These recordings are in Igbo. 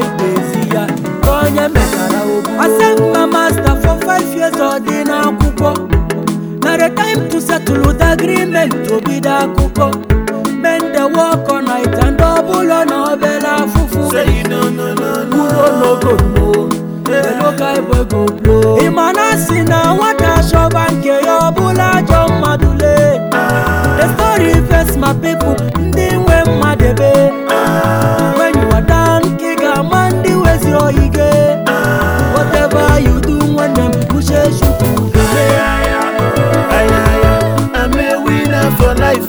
ga-ezi ya ka onye mechara ogbu asemna master for five years ọ dị n'akwụkwọ na the time to settle the agreement obido akụkọ men dey work all night and ọbụla na obere afụfụ Say no, no, no, no. Uro no go know, the local boy go blow. Ịma na asị na nwata chọba nke ya ọbụla ajọ mmadụ lee. The story first my people, ndị nwe mmadụ ebe. When you are down, ka ị ga-ama ndị wezi oyi gị. Whatever you do, nwanne m uche chukwu ga-eme. Ay, ay, ay. I'm a winner for life.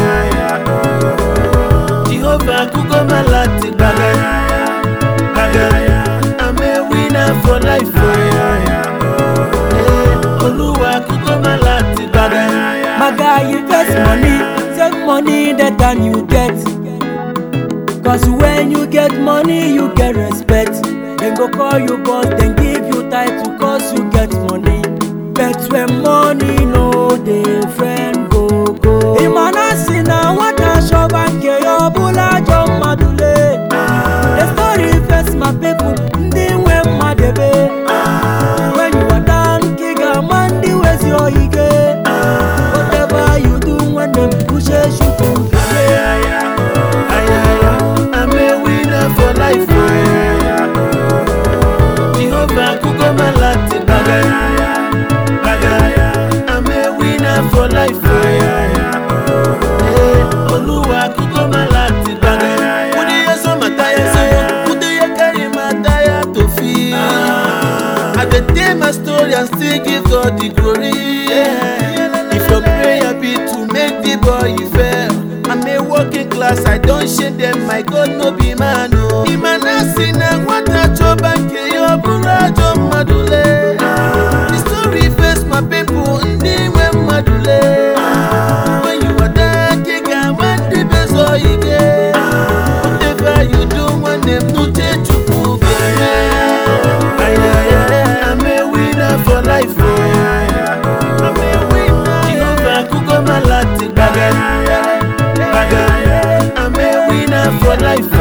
Oh. Jehovah kuko malati bagay. Bagay. I'm a winner for life. Oh. Eh, Oluwa kuko malati bagay. My guy, you get money, save money the time you get. Cause when you get money, you get respect. Then go call you boss, then give you title cause you get money. Bet when money no dey friend go go. Imana si na nwata chọba nke ya ọbụla ajọ mmadụ lee. The story first my people, ndị nwe mmadụ ebe. When you are down, ka ị ga-ama ndị wezi oyi gị. Whatever you do, nwanne m uche chukwu ga-eme. Ay, ay, ay. I'm a winner for life. Oh. Jehovah kuko malati bagay. Bagay. I'm a winner for life. Oh. Eh, Oluwa kuko malati bagay. Kudi yeso mataya se, kudi ye carry mataya to feel. I dey tell my story and still give God the glory. If your prayer be to make the boy fail, I'm a working class, I don't shame them, my God no be man o. Imanasi na nwata chọba nke ya ọ bụrụ ajọ mmadụ lee. The story face my people, ndị nwe mmadụ lee. When you are down, ka ị ga-ama ndị bezo ike. Whatever you do, nwanne m n'uche Chukwu ga-eme. Ay, ay, ay, I'm a winner for life. Oh. I'm a winner. Jehovah kuko malati bagay. Bagay. I'm a winner for life.